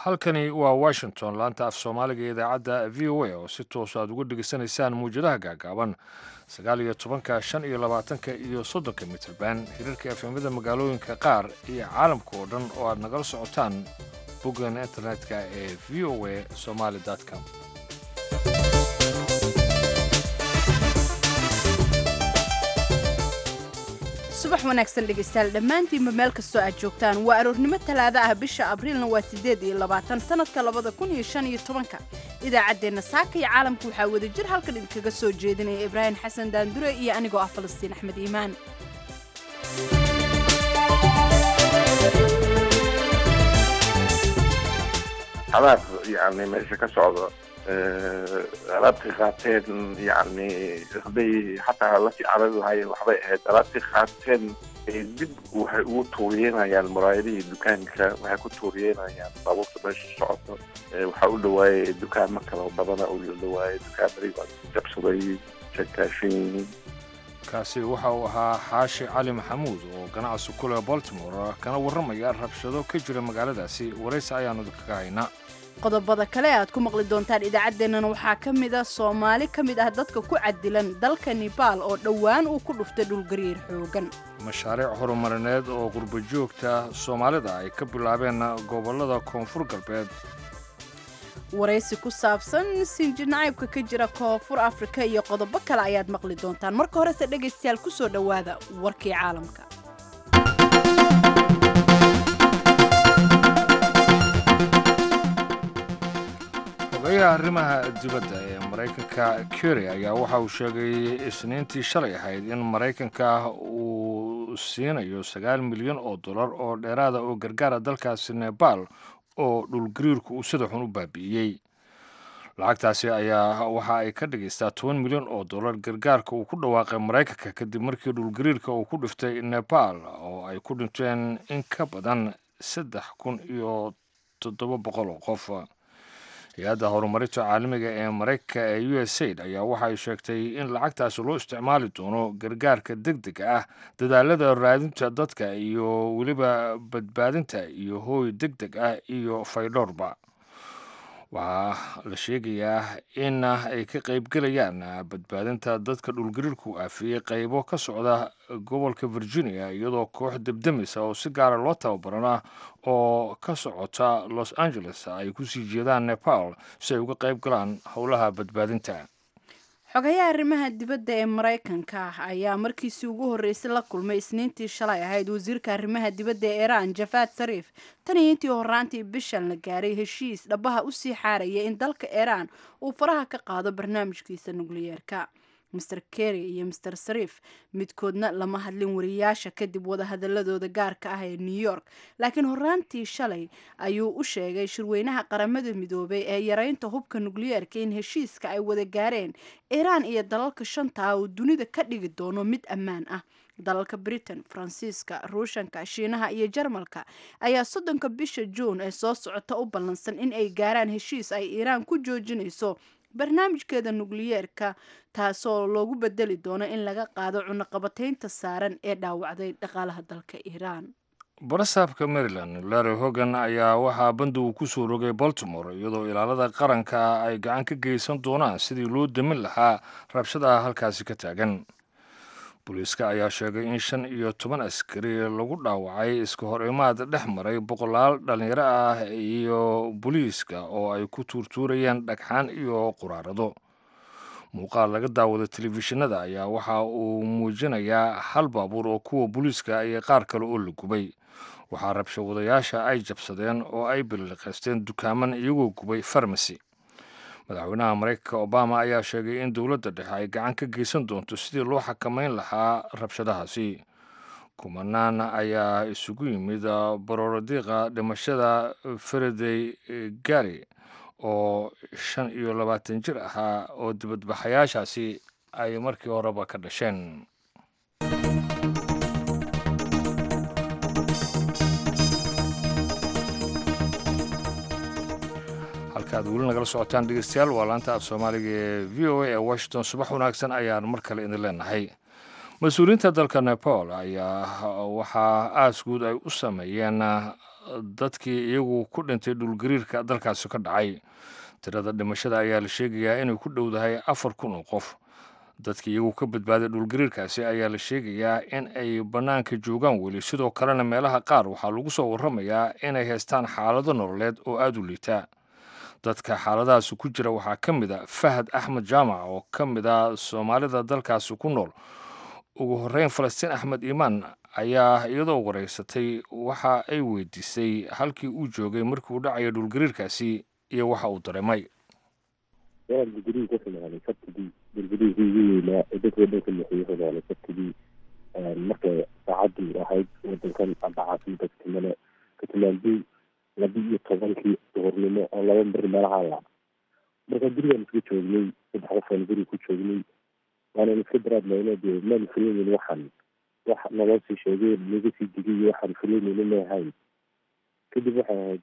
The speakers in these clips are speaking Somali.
halkani waa washington laanta af soomaaliga idaacadda v o a oo si toos aad uga dhegeysanaysaan muwjadaha gaagaaban sagaal iyo tobanka shan iyo labaatanka iyo soddonka mitrban hirarka efemada magaalooyinka qaar iyo caalamka oo dhan oo aad nagala socotaan boggan internetka ee v o a somaali com subax wanaagsan dhegaystayaal dhammaantiinba meel kastoo aad joogtaan waa aroornimo talaado ah bisha abriilna waa siddeed iyo labaatan sannadka labada kun iyo shan iyo tobanka idaacaddeenna saaka iyo caalamka waxaa wada jir halkan idinkaga soo jeedinaya ibraahim xasan daandure iyo anigoo ah falastiin axmed iimaan xadaar yani meesha ka socda alaabtii qaateen yani hadday xataa lasii carari lahaayeen waxbay ahayd alaabtii qaateen dib waxay ugu tuuriyeynayaan muraayadihii dukaanka waxay ku tuuriyeynayaan baabuurta meesha socoto waxaa u dhawaayay dukaamo kalo badana u dhawaayay dukaamadii baa jabsaday jakaashin kaasi waxa uu ahaa xaashi cali maxamuud oo ganacsi ku leh baltimore kana warramaya rabshado ka jira magaaladaasi waraysi ayaanu kaga haynaa qodobada kale aad ku maqli doontaan idaacaddeennan waxaa ka mid a soomaali ka mid ah dadka ku cadilan dalka nebaal oo dhowaan uu ku dhuftay dhulgariir xoogan mashaariic horumarineed oo qurbajoogta soomaalida ay ka bilaabeen gobollada koonfur galbeed waraysi ku saabsan sinji nacaybka ka jira koonfur afrika iyo qodobo kale ayaad maqli doontaan marka horese dhegaystayaal ku soo dhowaada warkii caalamka xogeyaha arrimaha dibadda ee maraykanka keri ayaa waxa uu sheegay isniintii shalay ahayd in maraykanka uu siinayo sagaal milyan oo dollar oo dheeraada oo gargaara dalkaasi nebaal oo dhulgariirku uu sida xun u baabi'iyey lacagtaasi ayaa waxa ay ka dhigaystaa toban milyan oo dollar gargaarka uu ku dhawaaqay maraykanka kadib markii dhulgariirka uu ku dhiftay nebaal oo ay ku dhinteen in ka badan saddex kun iyo toddoba boqol oo qof hay-adda horumarinta caalamiga ee maraykanka ee u s aid ayaa waxa ay sheegtay in lacagtaasi loo isticmaali doono gargaarka deg dega ah dadaalada raadinta dadka iyo weliba badbaadinta iyo hooy deg deg ah iyo faydhoorba waxaa la sheegayaa in ay ka qaybgelayaan badbaadinta dadka dhulgariirku aafiyey qaybo ka socda gobolka virginia iyadoo koox debdemisa oo si gaara loo tababarana oo ka socota los angeles ay kusii jeedaan nepal si ay uga qayb galaan howlaha badbaadinta xogayaha arrimaha dibadda ee maraykanka ayaa markiisii ugu horreysay la kulmay isniintii shalay ahayd wasiirka arrimaha dibadda ee iiraan jafaad sariif tan iyo intii horaantii bishan la gaaray heshiis dhabaha usii xaaraya in dalka iiraan uu faraha ka qaado barnaamijkiisa nukliyeerka master kerry iyo master sariif midkoodna lama hadlin wariyaasha kadib wadahadaladooda gaarka ah ee new york laakiin horaantii shalay ayuu u sheegay shirweynaha qaramada midoobay ee yareynta hubka nukliyeerka in heshiiska ay wada gaareen iiraan iyo dalalka shanta ah uu dunida ka dhigi doono mid ammaan ah dalalka britain faransiiska ruushanka shiinaha iyo jarmalka ayaa soddonka bisha juun ee soo socota u ballansan in ay gaaraan heshiis ay iiraan ku joojinayso barnaamijkeeda nukliyeerka taasoo loogu bedeli doono in laga qaado cunaqabataynta saaran ee dhaawacday dhaqaalaha dalka iiraan barasaabka maryland larry hogan ayaa waxaa banda uu ku soo rogay baltimore iyadoo ilaalada qaranka ay gacan ka geysan doonaan sidii loo damin lahaa rabshadaha halkaasi ka taagan booliiska ayaa sheegay in shan iyo toban askari lagu dhaawacay iska hor imaad dhex maray boqolaal dhallinyaro ah iyo booliiska oo ay ku tuurtuurayeen dhagxaan iyo quraarado muuqaal laga daawada telefishinada ayaa waxa uu muujinayaa hal baabuur oo kuwa booliiska iyo qaar kale oo la gubay waxaa rabshawadayaasha ay jabsadeen oo ay biliqaysteen dukaaman iyagoo gubay farmasi madaxweynaha maraykanka obama ayaa sheegay in dowladda dhexe ay gacan ka geysan doonto sidii loo xakamayn lahaa rabshadahaasi kumanaan ayaa isugu yimid barorodiiqa dhimashada faradey gari oo shan iyo labaatan jir ahaa oo dibadbaxayaashaasi ay markii horeba ka dhasheen halkaad weli nagala socotaan dhegeystayaal waa laanta af soomaaliga ee v o a ee washington subax wanaagsan ayaan mar kale idin leenahay mas-uuliyiinta dalka nepal ayaa waxaa aas guud ay u sameeyeen dadkii iyagu ku dhintay dhulgariirka dalkaasi ka dhacay tirada dhimashada ayaa la sheegayaa inay ku dhowdahay afar kun oo qof dadkii iyagu ka badbaaday dhulgariirkaasi ayaa la sheegayaa in ay bannaanka joogaan weli sidoo kalena meelaha qaar waxaa lagu soo warramayaa inay haystaan xaalado nololeed oo aada u liitaa dadka xaaladahaasi ku jira waxaa ka mid a fahad axmed jaamac oo ka mid a soomaalida dalkaasi ku nool ugu horreyn falastiin axmed iimaan ayaa iyadoo wareysatay waxa ay weydiisay halkii uu joogay markii uu dhacaya dhulgariirkaasi iyo waxa uu dareemay waa dhulgariir ku xumaaday sabtidii dhulgariirkii ugu weynaa ee dadka dhanka mixiyey xumaaday sabtidii markay saacadii ahayd wadankan amba caasimada katimane katimaandii laba iyo tobankii duhurnimo oo laba beri meelaha la marka gurigaan iska joognay saddex qofaan guriga ku joognay waanan iska daraadmayno dee maan filaynin waxaan wax naloo sii sheegeen naga sii digay waxaan filaynayna ma ahayn kadib waxay ahayd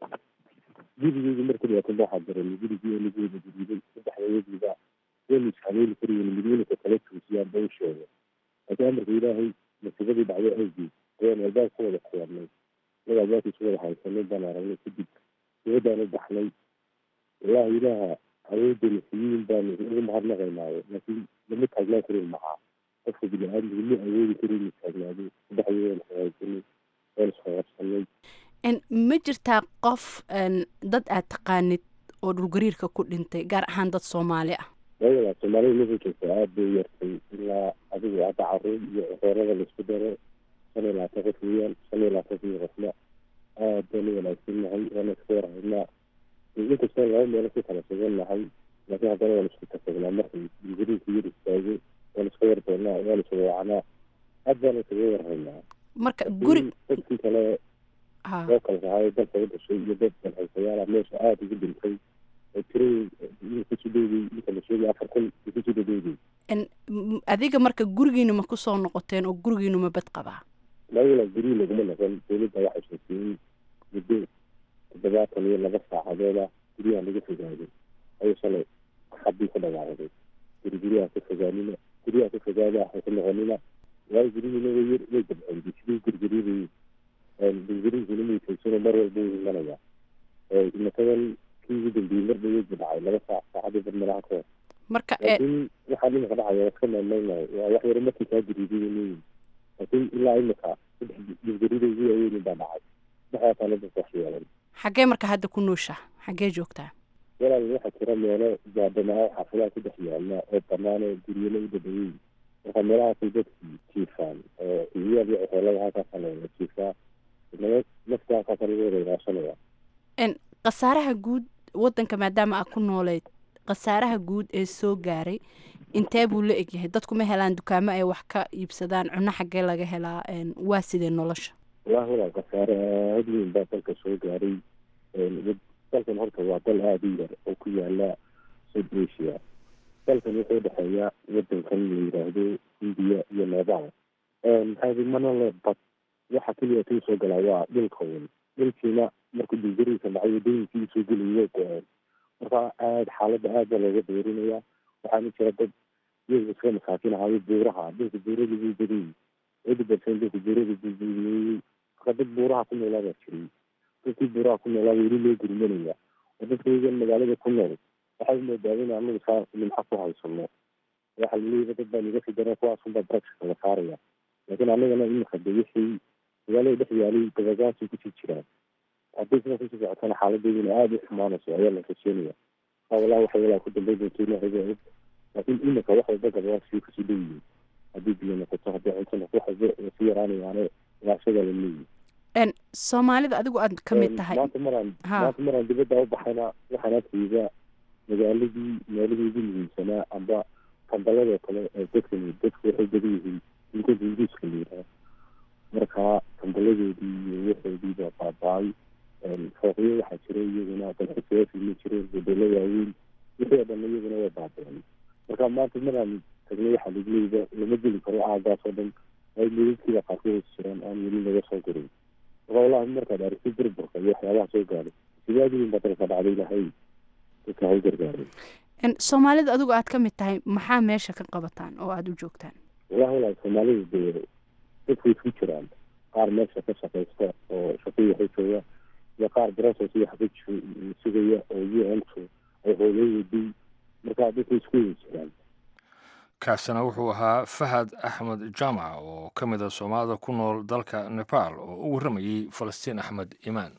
gurigeyga marka dhibaatana waxaa dareemay gurigii oo lagu wada guriday saddexdayagiiba waynu ishabeeli karayen midweynka kala tuusiyaan ba u sheegay laakiin amarka ilaahay masiibadii dhacday awgeed ayaan albaab ku wada xiyaarnay anaga albaabkiisu wada haysanay baan aragnay kadib dibadaan u baxnay wallahi ilaaha awoodana siyiin baanu ugu mahadnaqaynaayo laakiin lama taagnaan karin macaa qofka bini aadamku ma awoodi karin inu taagnaado saddexdii waan hagaajinay waan isqaqabsanay ma jirtaa qof dad aad taqaanid oo dhulgariirka ku dhintay gaar ahaan dad soomaali ah wayada soomaalida meesha joogta aada bay u yartay ilaa adigu hadda caruur iyo coreerada laisku daro shan iyo labaatan qof weeyaan shan iyo labaatan kii qofna aad baan u wanaagsan nahay waana iska warhaynaa inkastoo laba meelo ku kala sugan nahay laakiin haddana waan isku tafagnaa markay dhulgariirka yar istaago waan iska war doonaa waan isga wacanaa aad baan isaga warhaynaa marka guri dadkii kale oo kala sahayo dalka u dhashay iyo dad dalxaysayaala meesha aada ugu dhintay oo tirada kusii dhowday inta la sheegay afar kun kusii dhadhowday adiga marka gurigiina ma kusoo noqoteen oo gurigiinu ma bad qabaa lawala guryi laguma noqon dowladda waxay sheekeeyey muddo toddobaatan iyo laba saacadooda guryaha laga fogaaday ayuu shalay xabii ku dhawaaqday guri guryaha ka fogaanina guryaha ka fogaada waxay ku noqonina waayo guryihiina way yar way dabceen sidii gurguriyadii dhulgariirkuna muytaysano mar walba u imanaya imatadan kii ugu dambeeyey mar dhaweedba dhacay laba saac saacadii bar meelaha ka hor marka laakiin waxaa dhimaka dhacaya waa iska maameynayo waa wax yaro markii kaa gariiday laakiin ilaa imika saddex dhulgarida ugu waaweynin baa dhacay saddexdaasaa la dadka wax yeelan xaggee marka hadda ku nooshaa xaggee joogtaa walaal waxaa jira meelo gaadhanaa xaafidaha ku dhex yaala oo banaan oo guryana u dhadhaweyn marka meelahaasay dadkii jiifaan oo iyaal iyo ceelada halkaasa la jiifaa nabad nafta halkaasa lagu wada ilaashanaya khasaaraha guud wadanka maadaama aad ku nooleyd khasaaraha guud ee soo gaaray intee buu la egyahay dadku ma helaan dukaamo ay wax ka iibsadaan cunno xaggee laga helaa waa sidee nolosha wallahi walaal khasaare aada weyn baa dalka soo gaaray dalkan horta waa dal aada u yar oo ku yaala south asia dalkan wuxuu dhexeeya wadankan la yidhaahdo indiya iyo neebal maxaa mana le bad waxa keliya tuu soo galaa waa dhulka un dhulkiina markuu dulgariirka dhacay wadooyinkii soo gelayay way go-een marka aada xaaladda aad baa looga dheerinaya waxaana jira dad iyaga iska masaakiin ahaayo buuraha dhulka buurada buu badayey eighty percent dhulka buurada buu buuyeeyey marka dad buuraha ku noolaa baa jiray dadkii buuraha ku noolaa weli loo gurmanaya oo dadka iyagan magaalada ku nool waxay moodaadeen anagu saa nimxa ku haysano waxa laleeyahay dad baa naga fidana kuwaasunbaa brexka la saaraya laakiin anagana imika de wixii magaalada dhex yaalay dabagaasay kusii jiraan haddii sida kusii socotana xaaladeeduna aada u xumaanayso ayaa la rajeenaya aa wallahi waxay walaa ku dambay doonto ilaahay og laakiin imika wax walba gabaasii kusii dhow yihiin haddii biyo noqoto haddii cunto noqoto wax walba sii yaraanayaane ilaashada la leeyihi soomaalida adigu aad ka mid tahay maanta maraan maanta maraan dibadda u baxayna waxaan arkayda magaaladii meelihii ugu muhiimsanaa amba kambaladoo kale ee dadka dadku waxay badan yihiin dinka hinduuska la yidhaha marka kambaladoodii iyo waxoodii baa baaba-ay fooqyo waxaa jira iyaguna dalxiisayaasii ma jireen hodelo waaweyn wixii oo dhan iyaguna way baaba-een marka maanta maraan tagnay waxaa lagu leeyda lama geli karo aagaas oo dhan ay meedadkiiba qaarka hoos jiraan aan weli laga soo gurin marka wallahi markaad aragtid burburka iyo waxyaabaha soo gaaray sidaadiin baa dalka dhacday lahay dadka haw gargaaray soomaalida adigu aad ka mid tahay maxaa meesha ka qabataan oo aada u joogtaan wallahi walaal soomaalida dee dadku isku jiraan qaar meesha ka shaqaysta oo shaqii waxu jooga iyo qaar process iyo xabij sugaya oo u n ku ay hooyooyadii markaa dadka isku wada jiraan kaasina wuxuu ahaa fahad axmed jaamac oo ka mid a soomaalida ku nool dalka nepal oo u warramayey falastiin axmed imaan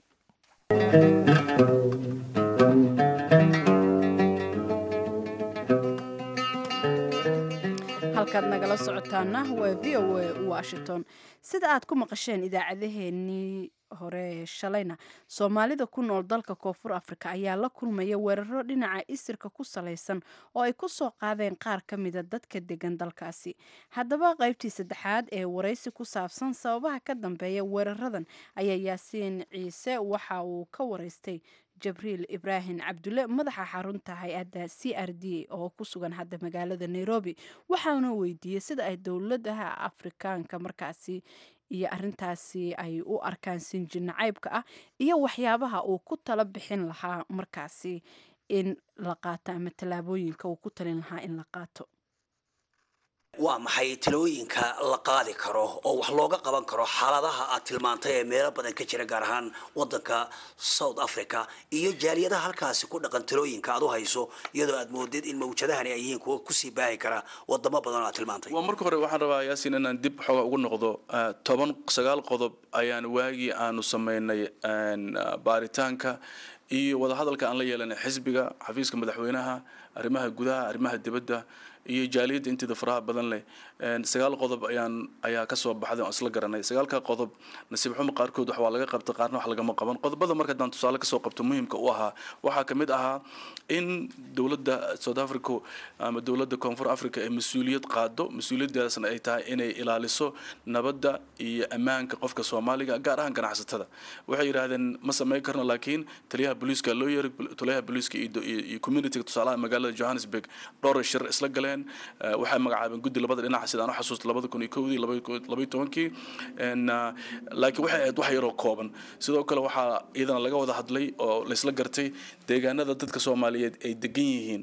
halkaad nagala socotaana waa v o a washington sida aad ku maqasheen idaacadaheenii hore shalayna soomaalida ku nool dalka koonfur afrika ayaa la kulmaya weeraro dhinaca isirka ku salaysan oo ay ku soo qaadeen qaar ka mida dadka degan dalkaasi haddaba qaybtii saddexaad ee waraysi ku saabsan sababaha ka dambeeya weeraradan ayaa yaasiin ciise waxa uu ka waraystay jabriil ibraahim cabdulle madaxa xarunta hay-adda c r d oo ku sugan hadda magaalada nairobi waxaana weydiiyey sida ay dowladaha afrikaanka markaasi iyo arintaasi ay u arkaan sinji nacaybka ah iyo waxyaabaha uu ku tala bixin lahaa markaasi in la qaato ama tallaabooyinka uu ku talin lahaa in la qaato waa maxay talooyinka la qaadi karo oo wax looga qaban karo xaaladaha aad tilmaantay ee meelo badan ka jira gaar ahaan wadanka south africa iyo jaaliyadaha halkaasi ku dhaqan talooyinka aad u hayso iyadoo aad moodid in mawjadahani ay yihiin kuwa kusii baahi kara wadamo badan oo aad tilmaantay waa marka hore waxaan rabaa yaasin inaan dib xooga ugu noqdo toban sagaal qodob ayaan waagii aanu samaynay baaritaanka iyo wadahadalka aan la yeelanay xisbiga xafiiska madaxweynaha arrimaha gudaha arrimaha dibadda iyo jaaliyadda inteeda faraha badan leh sagaal qodob ayaan ayaa kasoo baxday oon isla garanay sagaalka qodob nasiib xumo qaarkood wax waa laga qabta qaarna wax lagama qaban qodobada marka haddaan tusaale kasoo qabto muhiimka u ahaa waxaa kamid ahaa in dowladda south africa ama dowladda koonfur africa ee mas-uuliyad qaado mas-uuliyadaasna ay tahay inay ilaaliso nabadda iyo ammaanka qofka soomaaliga gaar ahaan ganacsatada waxay yidhaahdeen ma samayn karno laakiin taliyaha booliiska loo yeeray taliyaha booliiska iyo communityga tusaalaha magaalada johannesburg dhowr shir isla galeen waxay magacaabeen guddi labada dhinac sidaan u xasuusta labada kun iyo kowdii labaiyo tobankii laakiin waxay ahayd wax yaroo kooban sidoo kale waxaa iyadana laga wada hadlay oo laysla gartay deegaanada dadka soomaaliyeed ay degan yihiin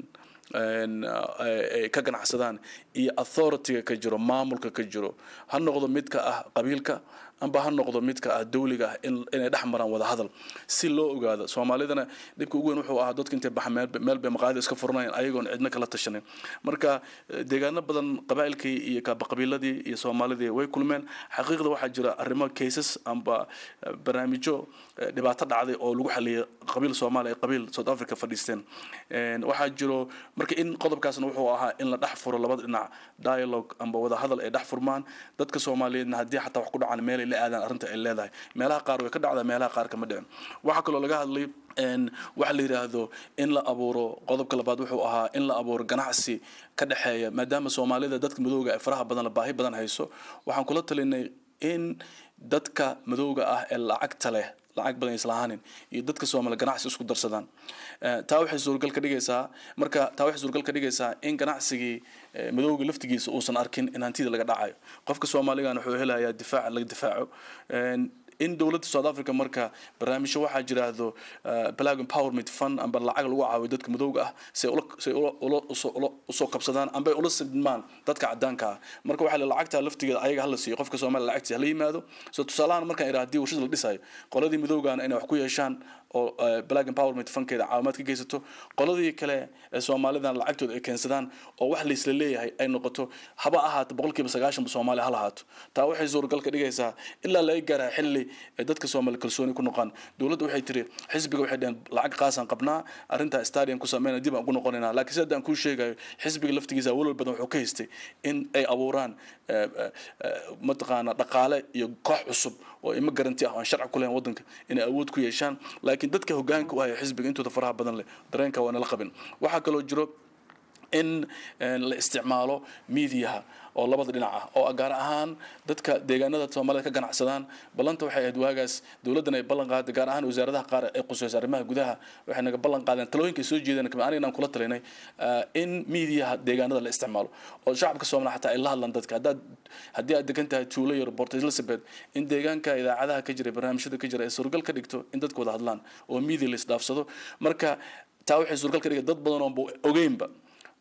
ay ka ganacsadaan iyo authorityga ka jiro maamulka ka jiro ha noqdo midka ah qabiilka amba ha noqdo midka ah dawliga ah inay dhex maraan wada hadal si loo ogaado soomaalidana dhibka ugu weyn wuxuu ahaa dadka intay baxa meel bay maqaayada iska furanayaan ayagoon cidna kala tashanin marka deegaano badan qabaa'ilkii iyo qabiiladii iyo soomaalidii way kulmeen xaqiiqda waxaa jira arrimo cases amba barnaamijyo dhibaato dhacday oo lagu xaliyay qabiil soomaaliya ay qabiil south africa fadhiisteen waxaa jiro marka in qodobkaasna wuxuu ahaa in la dhex furo labada dhinac dialogue amba wada hadal ay dhex furmaan dadka soomaaliyeedna haddii xataa wax ku dhacaan meel la aadaan arrinta ay leedahay meelaha qaar way ka dhacdaa meelaha qaar kama dhicin waxaa kaloo laga hadlay waxa la yidhaahdo in la abuuro qodobka labaad wuxuu ahaa in la abuuro ganacsi ka dhexeeya maadaama soomaalida dadka madowga ee faraha badan baahi badan hayso waxaan kula talinay in dadka madowga ah ee lacagta leh lacag badan islahaanin iyo dadka soomaali ganacsi isku darsadaan taa waxay suurgal ka dhigaysaa marka taa waxay suurgal ka dhigaysaa in ganacsigii madowga laftigiisa uusan arkin in hantida laga dhacayo qofka soomaaligana wuxuu helayaa difaac laga difaaco in dowladda south africa marka barnaamijyo waxaa jiraahdo black empowerment fund amba lacag lagu caawiyo dadka madowga ah si say usoo qabsadaan amba ula sidmaan dadka cadaanka ah marka waxaa la lacagta laftigeeda ayaga hala siiyo qofka soomaaliya lacagtiisa hala yimaado so tusaalahan markaan idhaha hadii warshad la dhisayo qoladii madowgaana inay wax ku yeeshaan oo black empowerment funkeeda caawimaad ka geysato qoladii kale ee soomaalidan lacagtooda ay keensadaan oo wax laysla leeyahay ay noqoto haba ahaato boqolkiiba sagaashanba soomaaliya ha lahaato taa waxay suuragal ka dhigaysaa ilaa laga gaaraa xilli ay dadka soomaali kalsooni ku noqon dowladda waxay tiri xisbiga waxay dhaheen lacag qaasaan qabnaa arrintaa stadium ku sameyna dib aan ugu noqonaynaa laakiin sida aan kuu sheegayo xisbiga laftigiisa walwal badan wuxuu ka haystay in ay abuuraan mataqaana dhaqaale iyo koox cusub oo ima garanti ah aan sharci ku lahayn waddanka inay awood ku yeeshaan laakiin dadka hogaanka u haya xisbiga intooda faraha badan leh dareenka waa nala qabin waxaa kaloo jiro in la isticmaalo miidiyaha oo labada dhinac ah oo gaar ahaan dadka deegaanada soomaalida ka ganacsadaan ballanta waxay ahayd waagaas dowladdan ay ballan qaaday gaar ahaan wasaaradaha qaar ee qusaysa arrimaha gudaha waxay naga ballan qaadeen talooyinka ay soo jeedeen anigana aan kula talinay in miidiyaha deegaanada la isticmaalo oo shacabka soomaaliya xataa ay la hadlaan dadka haddaad haddii aad degan tahay tuulo yar port elizabeth in deegaanka idaacadaha ka jira barnaamijyada ka jira ay suuragal ka dhigto in dadku wada hadlaan oo miidiya la isdhaafsado marka taa waxay suuragal ka dhigay dad badan oonba ogeynba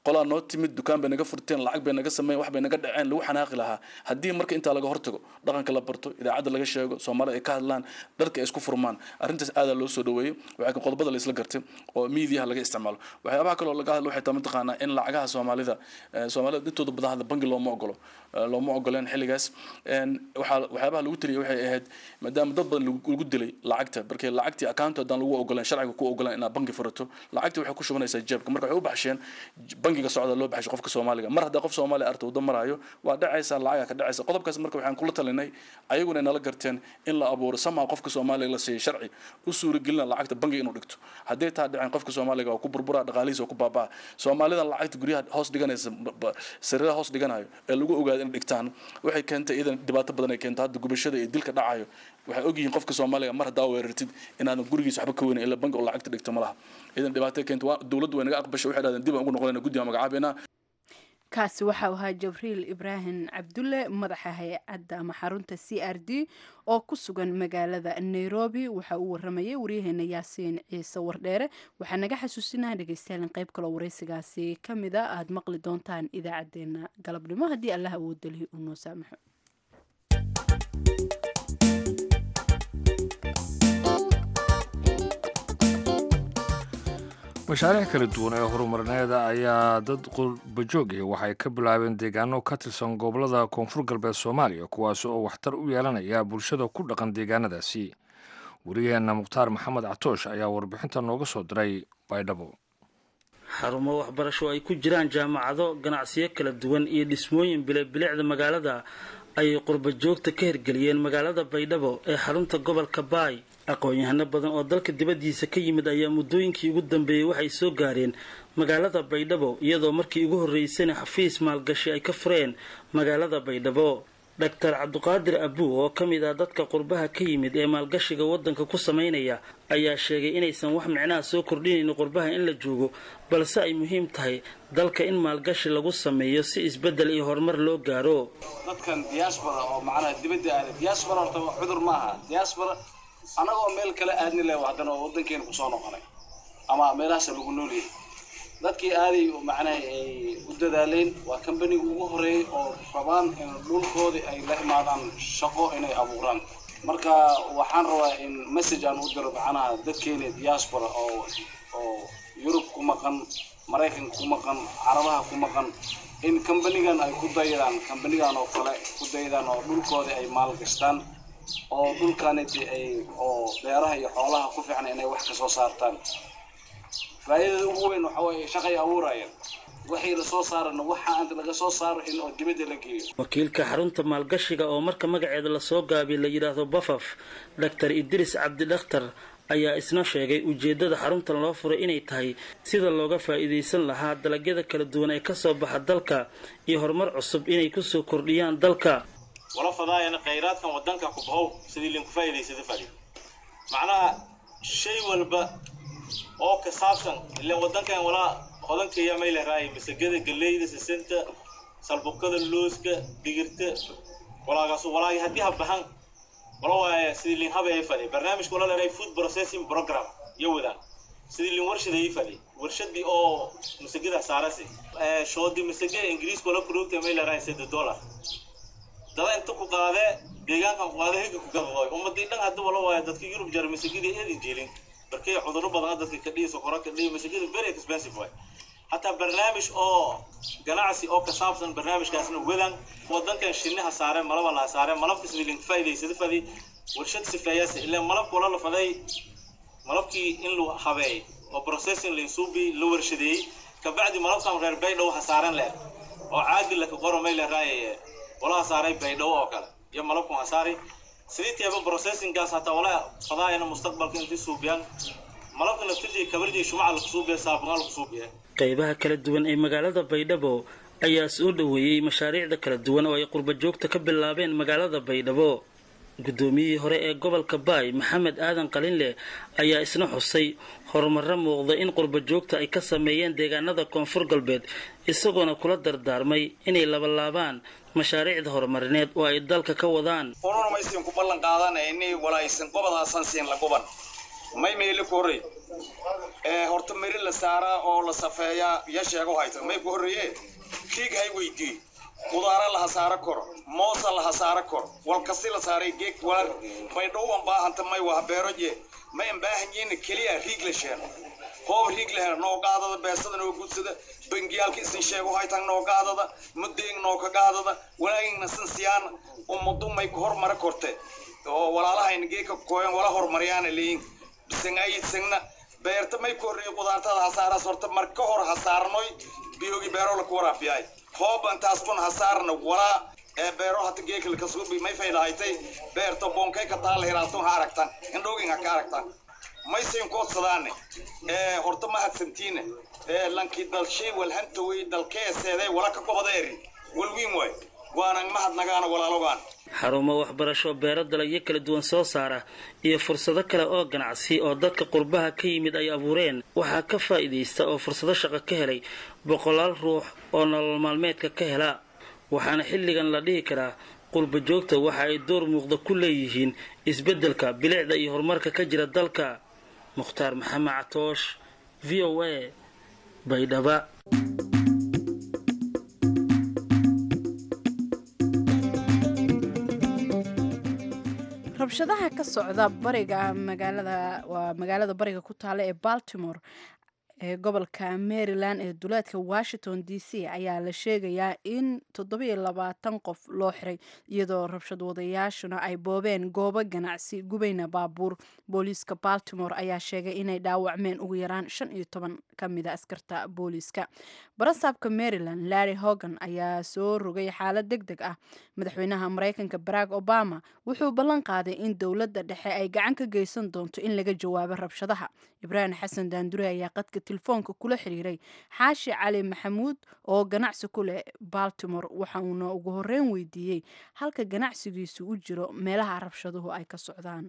qolaa noo timid dukaan bay naga furteen lacag bay naga sameeyeen wax bay naga dhaceen lagu xanaaqi lahaa haddii marka intaa laga hortago dhaqanka la barto idaacadda laga sheego soomaalida ay ka hadlaan dharka ay isku furmaan arrintaas aadaa loo soo dhaweeyey waxaa qodobada la isla gartay oo miidiyaha laga isticmaalo waxyaabaha kaloo laga hadlo waxay tahay mataqaanaa in lacagaha soomaalida soomaalida intooda badan hadda bangi looma ogolo looma ogoleen xilligaas waxaa waxyaabaha lagu taliyay waxay ahayd maadaama dad badan lagu dilay lacagta markii lacagtii account haddaan lagu ogoleen sharciga ku ogoleen inaad bangi furato lacagtii waxay ku shubanaysaa jeebka marka waxay u baxsheen bangiga socda loo baxshay qofka soomaaliga mar haddaa qof soomaaliya arta waddo maraayo waa dhacaysa lacaga ka dhacaysa qodobkaas marka waxaan kula talinay ayaguna nala garteen in la abuuro somehow qofka soomaaliga la siiyey sharci u suuragelina lacagta bangiga inuu dhigto hadday taa dhaceen qofka soomaaliga waa ku burbura dhaqaalihiisa waa ku baabaa soomaalida lacagta guryaha hoos dhiganaysa sariiraha hoos dhiganayo ee lagu ogaado inay dhigtaan waxay keentay iyadan dhibaato badan ay keento hadda gubashada iyo dilka dhacayo waxay ogyihiin qofka soomaaliga mar haddaa weerartid inaadan gurigiisa waxba ka weynin ila bangi oo lacagta dhigto ma laha iyadan dhibaato keento waa dowladdu way naga aqbashay waxay dhahdeen dib aan ugu noqonayna guddiga magacaabeynaa kaasi waxa uu ahaa jabriil ibraahim cabdulle madaxa hay-adda ama xarunta c r d oo ku sugan magaalada nairobi waxa uu waramayay waryaheena yaasiin ciise wardheere waxaa naga xasuusinaha dhegeystayaal in qayb kaloo waraysigaasi ka mid a aada maqli doontaan idaacadeena galabnimo haddii allah awoodalihi uu noo saamaxo mashaariic kala duwan ee horumarineeda ayaa dad qurbajoogih waxay ka bilaabeen deegaano ka tirsan gobolada koonfur galbeed soomaaliya kuwaas oo waxtar u yeelanaya bulshada ku dhaqan deegaanadaasi wariyaheenna mukhtaar maxamed catoosh ayaa warbixinta nooga soo diray baydhabo xarumo waxbarasho ay ku jiraan jaamacado ganacsiyo kala duwan iyo dhismooyin bilebilicda magaalada ayay qurbajoogta ka hirgeliyeen magaalada baydhabo ee xarunta gobolka baay aqoon-yahano badan oo dalka dibaddiisa ka yimid ayaa muddooyinkii ugu dambeeyey waxay soo gaareen magaalada baydhabo iyadoo markii ugu horreysana xafiis maalgashi ay ka fureen magaalada baydhabo doctor cabdiqaadir abuu oo ka mid ah dadka qurbaha ka yimid ee maalgashiga waddanka ku samaynaya ayaa sheegay inaysan wax micnaha soo kordhinaynin qurbaha in la joogo balse ay muhiim tahay dalka in maalgashi lagu sameeyo si isbeddel iyo horumar loo gaaro dadkan diaspora oo macnaha dibadda aada diaspora horta cudur maaha diaspora annagoo meel kale aadni leh haddana oo waddankeena kusoo noqonay ama meelahaasa lagu noolyahay dadkii aaday macnaha ay u dadaaleen waa kambaniga ugu horeeyay oo rabaan in dhulkoodii ay la imaadaan shaqo inay abuuraan marka waxaan rabaa in message aan u diro macnaha dadkeena diaspora oo oo yurub ku maqan maraykanka ku maqan carabaha ku maqan in kambanigan ay ku dayadaan kambanigan oo kale ku dayadaan oo dhulkoodii ay maalgashtaan oo dhulkaniti ay oo beeraha iyo xoolaha ku fiican inay wax kasoo saartaan faa'iidada ugu weyn waxa weeye shaqay abuurayaan waxay la soo saarana waxa anta laga soo saaro in oo dibadda la geeyo wakiilka xarunta maalgashiga oo marka magaceeda lasoo gaabiy la yidhaahdo bafaf doctor idris cabdi dhakhtar ayaa isna sheegay ujeeddada xaruntan loo furay inay tahay sida looga faa'iidaysan lahaa dalagyada kala duwan ee kasoo baxa dalka iyo horumar cusub inay kusoo kordhiyaan dalka wala fadaayana khayraadkan wadanka ku bahow sidii linku faa'iidaysada fadi macnaha shay walba oo ka saabsan ilaan wadankan walaa hodankeeya may lehraay masagada galleyda sisinta salbukada looska digirta walaagaas walaagi haddii ha bahan wala waaye sidii lin habeey fadi barnaamijka wala leeray food processing program iyo wadaan sidii lin warshadeey fadi warshadii oo masagada saarasi shoodi masaga ingiriiska wala kuroogta may lehraay sida dollar dada inta ku qaadee deegaankan ku qaadee higa ku gadooy ummadii dhan hadda wala waaye dadka yurub jara masagadii eedin jeelin barkay cudurro badan dadka ka dhihi sokoro ka dhihi masagada very expensive waay hataa barnaamij oo ganacsi oo ka saabsan barnaamijkaasna wadan wadankan shinniha saare malaba laha saare malabka sidii lin faa'iidaysada fadi warshad sifeeyaasa ilaa malabka wala la faday malabkii in lu habeey oo processing linsuubi la warshadeeyey kabacdi malabkan reer baydhow ha saaren leer oo caadi laka qoro may leeraaye walaha saaray baydhow oo kale iyo malabkan ha saari sidii teeba processinggaas hataa walaa fadaayana mustaqbalka intii suubiyaan malabka naftirjii kabarjii shumaca lagu suubiya saabuqaan lagu suubiya qaybaha kala duwan ee magaalada baydhabo ayaa soo dhoweeyey mashaariicda kala duwan oo ay qurbajoogta ka bilaabeen magaalada baydhabo guddoomiyihii hore ee gobolka baay maxamed aadan qalinleh ayaa isna xusay horumarro muuqda in qurbajoogta ay ka sameeyeen deegaanada koonfur galbeed isagoona kula dardaarmay inay labalaabaan mashaariicda horumarineed oo ay dalka ka wadaan ununa maysin ku ballan qaadanayni walaa aysan gobodaasan siin la guban may meeli korey ee horta meri la saaraa oo la safeeyaa ya sheego hayta may ku horreeye kiig hay weydii qudaara la hasaaro koro moosa la hasaaro koro walkasi la saaray geeg walar bay dhowban baahanta may waa beeroje may an baahan yihiin keliya riig la sheeno hoob riig la helo noo qaadada beesada noo gudsada bangiyaalka isin sheego haytan noo qaadada mudeeg noo ka qaadada walaagina sin siyaana ummadu may ku hormara korte oo walaalahayna geeka kooyan wala hormaryaana leeyin bisangayidsigna beerta may ku horreeyay qudaartada hasaaraas horta mar ka hor hasaarnoy biyogi beero la ku waraabiyay hooban taas kun hasaarna walaa ee beero hata geeka la kasuubi may faydahaytay beerta boonkay ka taala hiraastun ha aragtan indhoogin ha ka aragtan may siin koodsadaane ee horta ma hadsantiine ee lankii dalshay walhanta wey dalkeeseeday wala ka gobadeeri walwiin waay waanan mahadnagaana walaalogaan xarumo waxbarasho beero dalagyo kala duwan soo saara iyo fursado kale oo ganacsi oo dadka qurbaha ka yimid ay abuureen waxaa ka faa'iidaysta oo fursado shaqo ka helay boqolaal ruux oo nolol maalmeedka ka hela waxaana xilligan la dhihi karaa qurba joogta waxa ay door muuqda ku leeyihiin isbeddelka bilicda iyo horumarka ka jira dalka mukhtaar maxamed catoosh v o a baydhaba rabshadaha ka socda bariga magaalada waa magaalada bariga ku taala ee baltimore ee gobolka maryland ee duleedka washington d c ayaa la sheegayaa in toddobiyo labaatan qof loo xiray iyadoo rabshad wadayaashuna ay boobeen goobo ganacsi gubayna baabuur booliiska baltimore ayaa sheegay inay dhaawacmeen ugu yaraan shan iyo toban ka mida askarta booliiska barasaabka maryland larry hogan ayaa soo rogay xaalad deg deg ah madaxweynaha mareykanka barack obama wuxuu ballan qaaday in dowladda dhexe ay gacan ka geysan doonto in laga jawaabo rabshadaha ibraahim xasan daandure ayaa qadka telefoonka kula xiriiray xaashi cali maxamuud oo ganacsi ku leh baltimore waxauna ugu horeyn weydiiyey halka ganacsigiisu u jiro meelaha rabshaduhu ay ka socdaan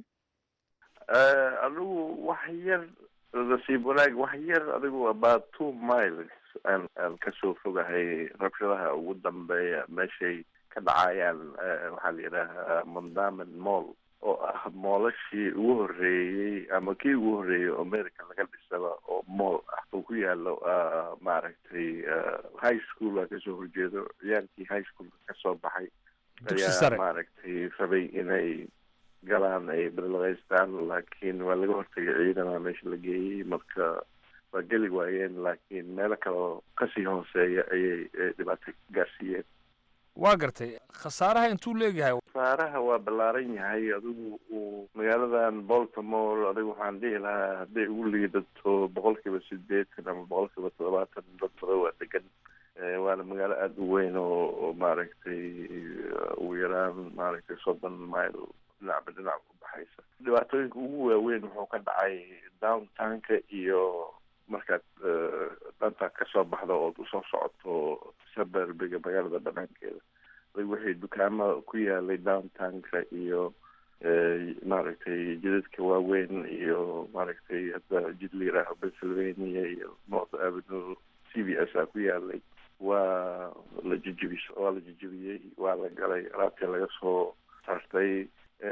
adigu wax yar nasiib wanaag wax yar adigu about two miles aan aan kasoo fogahay rabshadaha ugu dambeeya meeshay ka dhacayaan waxaa la yidhaahaa mondamen mall oo ah moolashii ugu horreeyey ama kii ugu horreeyey oo america laga dhisaba oo moll ah oo ku yaalo maaragtay high school a kasoo horjeedo ciyaalkii high schoolka kasoo baxay ayaa maaragtay rabay inay galaan ay balaqaystaan laakiin waa laga hortagay ciidana meesha la geeyey marka waa geli waayeen laakiin meelo kaleo kasii hooseeya ayay dhibaato gaarsiiyeen waa gartay khasaaraha intuu leegyahay khasaaraha waa ballaaran yahay adigu uu magaaladan baltimore adigu waxaan dhihi lahaa hadday ugu liidato boqol kiiba sideetan ama boqol kiiba toddobaatan dad badan waa degan waana magaalo aada u weyn oo oo maaragtay ugu yaraan maaragtay soddon mile dhinacba dhinac ku baxaysa dhibaatooyinka ugu waaweyn wuxuu ka dhacay downtownka iyo markaad danta kasoo baxdo ood usoo socoto suburbiga magaalada banaankeeda wixii dukaama ku yaalay downtownka iyo maaragtay jidadka waaweyn iyo maaragtay hadda jid la yidhaaho pennsylvania iyo north avenue c b s a ku yaalay waa la jijibis waa la jijibiyey waa la galay alaabtii laga soo sartay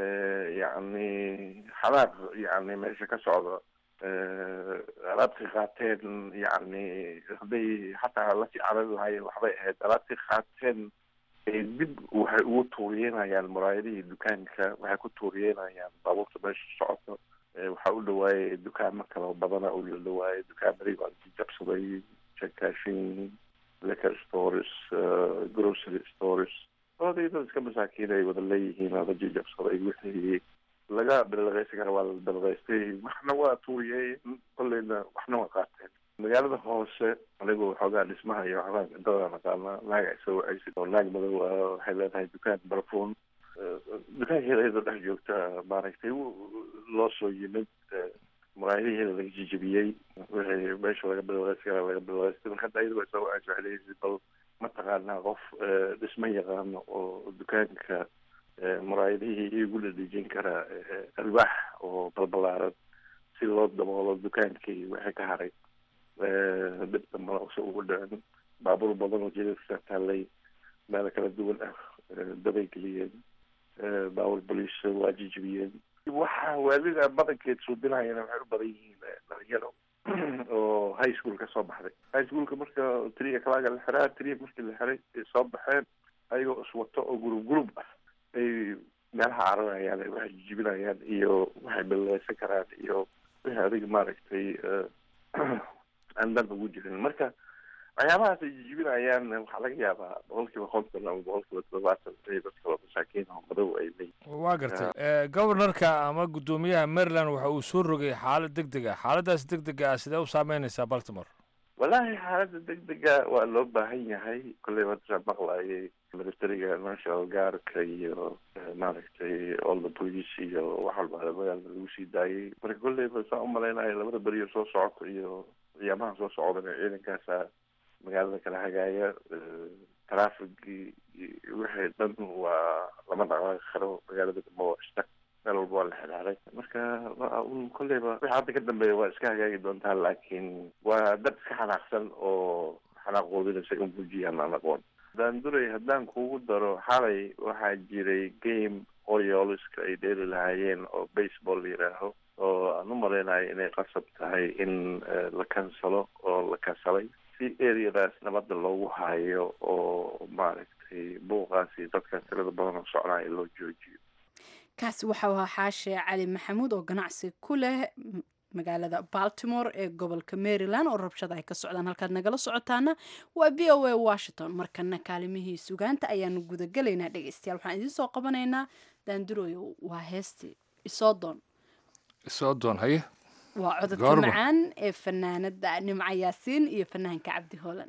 yacni xalaaq yacni meesha ka socda alaabtii qaateen yacni hadday xataa lasii carari lahaayeen waxbay ahayd alaabtii qaateen dib waxay ugu tuuriyeynayaan muraayadihii dukaanka waxay ku tuuriyeynayaan baabuurta meesha socoto waxaa u dhawaayay dukaamo kaloo badana u la dhawaayay dukaamadii baa jabsaday jekashin liquor stores grocery stores oday dad iska masaakiin ay wada leeyihiin ada jijabsaday wixii laga bilaqaysan kara waa la bilaqaystay waxna waa tuuriyey kolleyna waxna waa qaateen magaalada hoose anigoo waxoogaa dhismaha iyo waxbaa dadaan naqaana naag ay soo wacaysid oo naag madow ah waxay leedahay dukaan barfuun dukaankeeda iyadoo dhex joogta maaragtay loo soo yimid muraayadaheeda laga jijibiyey wixii meesha laga bilaqaysan kara laga bilaqaystay marka hadda iyadoo ay soo wacaysa waxay leeyihiin bal mataqaanaa qof dhismo yaqaano oo dukaanka muraayadihii igu dhadhejin karaa alwaax oo balbalaaran si loo daboolo dukaankii wixii ka haray dhibta malaqso ugu dhicin baabuur badan oo jidadka taallay meelo kala duwan ah dabay geliyeen baabuur boliis waa jijibiyeen waxa waalida badankeed suubinayana waxay u badan yihiin dhalinyaro oo high school ka soo baxday high schoolka marka tria kalaaga la xiraa tria markii la xiray ay soo baxeen ayagoo iswato oo gurub gurub ah ay meelaha cararayaan ay waxay jijibinayaan iyo waxay baleysan karaan iyo wixii adiga maaragtay aan dan ugu jirin marka waxyaabahaas ay jijibinayaan waxaa laga yaabaa boqol kiiba konton ama boqol kiiba todobaatan ay dadka oo masaakiin oo madow ay leeyihin waa gartay governorka ama guddoomiyaha maryland waxa uu soo rogay xaalad deg deg ah xaaladaas deg dega ah sidee u saameynaysaa baltimore wallaahi xaaladda degdega waa loo baahan yahay kolley wataa maqlayay militariga national guardka iyo maaragtay all the police iyo wax walba magaalada lagu sii daayay marka kolleyba saa umalaynayo labada beriyo soo socoto iyo ciyaamaha soo socdana ciidankaasa magaalada kala hagaaya trafigii wixii dhan waa lama dhaqaaqi karo magaalada dambe waa istak meel walba waa la xiraaray marka un kolleyba wixii hadda ka dambeeya waa iska hagaagi doontaa laakiin waa dad iska xanaaqsan oo xanaaqoodinaysa in muujiyaan aan aqoon haddaan duray haddaan kugu daro xalay waxaa jiray game orioleska ay dheeli lahaayeen oo baseball la yidhaaho oo aan u malaynayo inay qasab tahay in la kansalo oo la kansalay si areadaas nabadda loogu hayo oo maaragtay buuqaasi dadka tirada badan oo socnaayo loo joojiyo kaasi waxau ahaa xaashe cali maxamuud oo ganacsi ku leh magaalada baltimore ee gobolka maryland oo rabshada ay ka socdaan halkaad nagala socotaana waa v o a washington markana kaalimihii sugaanta ayaanu gudagelaynaa dhegeystayaal waxaan idiin soo qabanaynaa daanduroyo waa heestii isoo doon isoo doon haye waa cododka Goorma? macaan ee fanaanada nimca yaasiin iyo fanaanka cabdi hoolan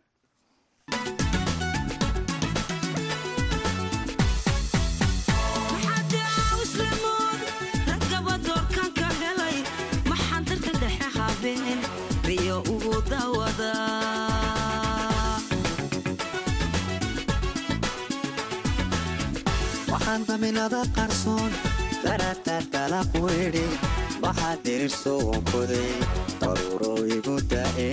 riyo ugu dawada waxaan daminada qarsoon daraadtaad dalaq weydhi waxaad dirirso wankoday daruuro igu da'e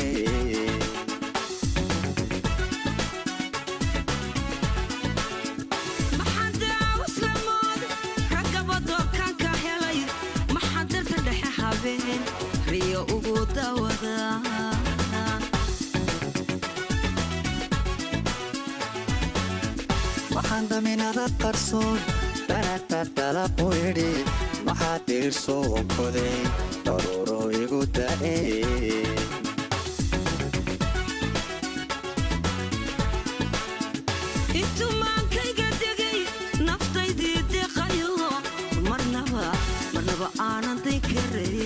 riyo ugu dawada waxaan daminada qarsoon daraadtaad dalaq weydhi waxaad dirirso wankoday daruuro igu da'e intumaankayga degay naftaydii deqayo marnaba marnaba aanan daykaraye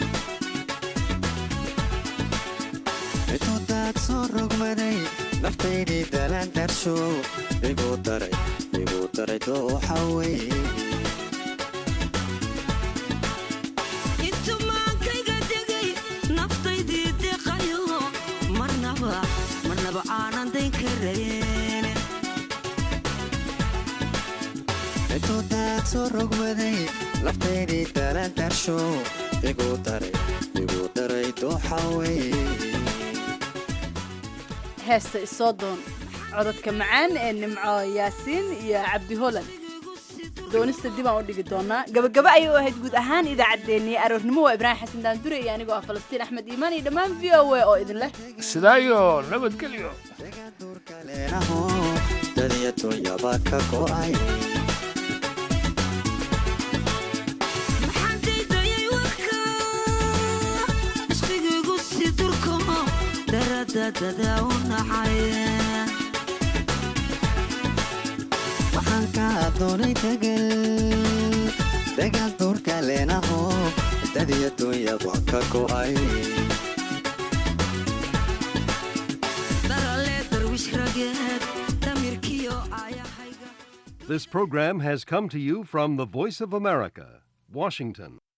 intuu daad soo rogmaday naftaydii dalaan darsho igu daray igu daray dooxa weye intumaankayga degay naftaydii deqayo marnaba marnaba aanan daynkarayeen intuu daad soo rogmaday naftaydii dalaan darsho igu daray igu daray dooxa weye heesta isoo doon cododka macaan ee nimco yaasiin iyo cabdi holan doonista dib aan u dhigi doonaa gabagaba ayay u ahayd guud ahaan idaacaddeenii aroornimo waa ibraahim xasan daandure iyo anigoo ah falastiin axmed iimaan iyo dhammaan v o a oo idin leh sidaa iyo nabadgelyo leenaho dadiya dunyaba ka go'ay maxaandaydayay warka ishqigiigu si durko daradadada u nacay waxaan kaa doonay degal degal duurka leenaho dadiya dunyaba ka go'ay darale darwish rageed damirkiyo aayahayga This program has come to you from the Voice of America, Washington.